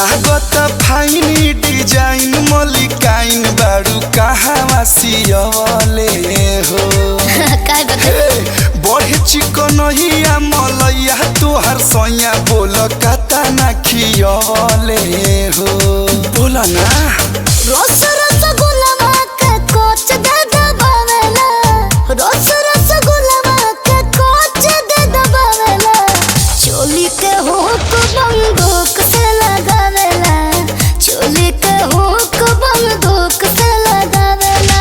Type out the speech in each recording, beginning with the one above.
लागत fine design मलिकाइन बारू कहवा सियवले हो काय बता हे, बड़े चिकनहिया मलैया तोहर सैया बोल कता ना खियवले हो बोल ना रोस रसगुल्ला के कोच दे दबावेला रोस रसगुल्ला के कोच दे दबावेला चोली के हुक बंदूक से लगावेला चोली के हुक बंदूक से लगावेला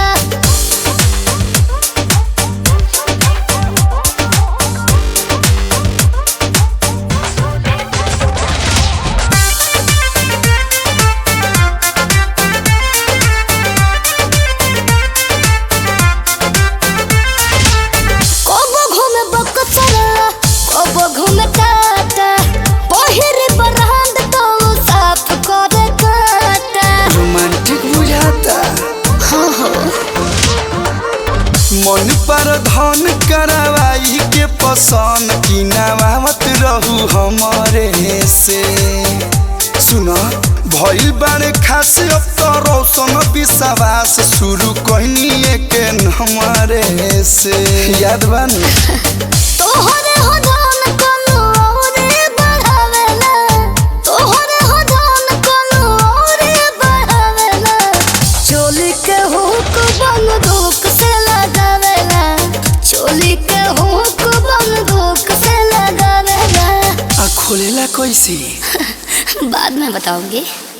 कोबो घूमे बकचरा कोबो घूमे टाटा पहिरे बरहंद तो साफ करे काटा रोमांटिक बुझाता मन पर धन करवाई के पसंद की नवावत रहू हमरे से सुन भइल बारे खास अब तो रोशन विश्वास शुरू कहनी के हमरे से याद बन तोहरे हो धन कोनो औरे बढ़ावेला तोहरे हो धन कोनो औरे बढ़ावेला चोली के हुक बंदूक से लगावेला चोली के हुक बंदूक से लगावेला आ खोलेला कैसे बाद में बताऊंगी